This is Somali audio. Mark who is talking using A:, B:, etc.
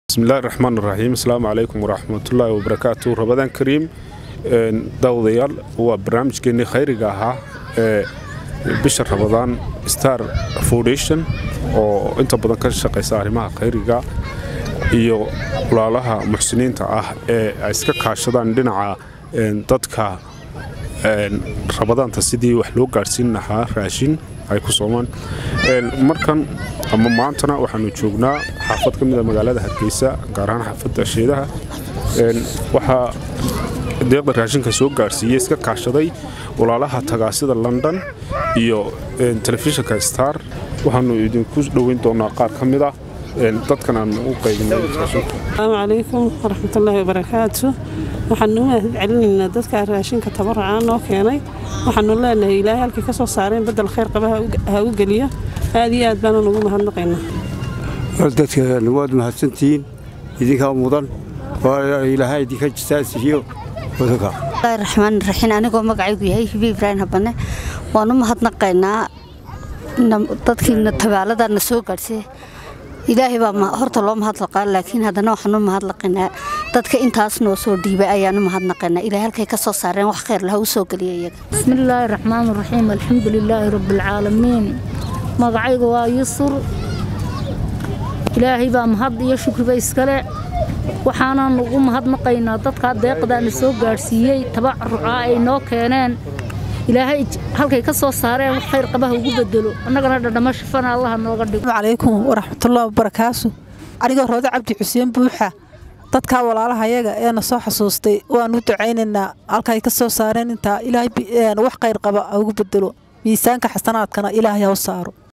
A: bismillahi raxmaan raxiim asalaamu calaykum waraxmatullaahi wabarakaatu rabadaan kariim daawadayaal waa barnaamijkeennii khayriga ahaa ee bisha rabadaan star foundation oo inta badan ka shaqaysa arrimaha khayriga iyo walaalaha muxsiniinta ah ee ay iska kaashadaan dhinaca dadka rabadaanta sidii wax loo gaadhsiin lahaa raashin ay ku soomaan markan ama maantana waxaanu joognaa xaafad ka mida magaalada hargeysa gaar ahaan xaafadda sheedaha waxaa deeqda raashinka soo gaadhsiiyey iska kaashaday walaalaha tagaasida london iyo telefishinka star waxaanu idinku dhoweyn doonaa qaar ka mid ah dadkan aan u qaybinay raashinka
B: asalaamu calaykum waraxmatullaahi wabarakaatu waxaanu mahad celinaynaa dadka raashinka tabarucaa noo keenay waxaanu leenahay ilaahay halkii ka soo saareen badel khayr qaba ha u geliyo aad iyo aad baanaan ugu mahadnaqaynaa
C: dadka waad mahadsantihiin idinkaa mudan ilaahay idinka jisaasiiyo wadanka
D: raxmaan raxiin anigoo magacaygu yahay hibi ibraahim habane waan u mahadnaqaynaa dadkiina tabaaladana soo gaadhsay ilaahay baa horta loo mahadlaqaa laakiin haddana waxaan u mahadlaqaynaa dadka intaas noo soo dhiibay ayaan u mahadnaqaynaa ilahay halkay ka soo saareen wax khayr laha u soo geliya iyaga
E: bismillaahi raxmaan raxiim alxamdu lilaahi rabbialcaalamiin magacayga waa yusur ilaahay baa mahad iyo shukriba iskale waxaanaan ugu mahadnaqaynaa dadkaa deeqdaana soo gaadhsiiyey tabarucaa ay noo keeneen ilaahay halkay ka soo saareen wax khayr qabaha ugu bedelo annagana dhadhamo shafana allaha nooga dhigo
F: calaykum waraxmatullahi wabarakaatu anigoo roode cabdi xuseen buuxa dadkaa walaalahayaga eena soo xasuustay waan u ducaynaynaa halkay ka soo saareen intaa ilaahay wax khayr qaba ha ugu bedelo miisaanka xasanaadkana ilaahay ha u saaro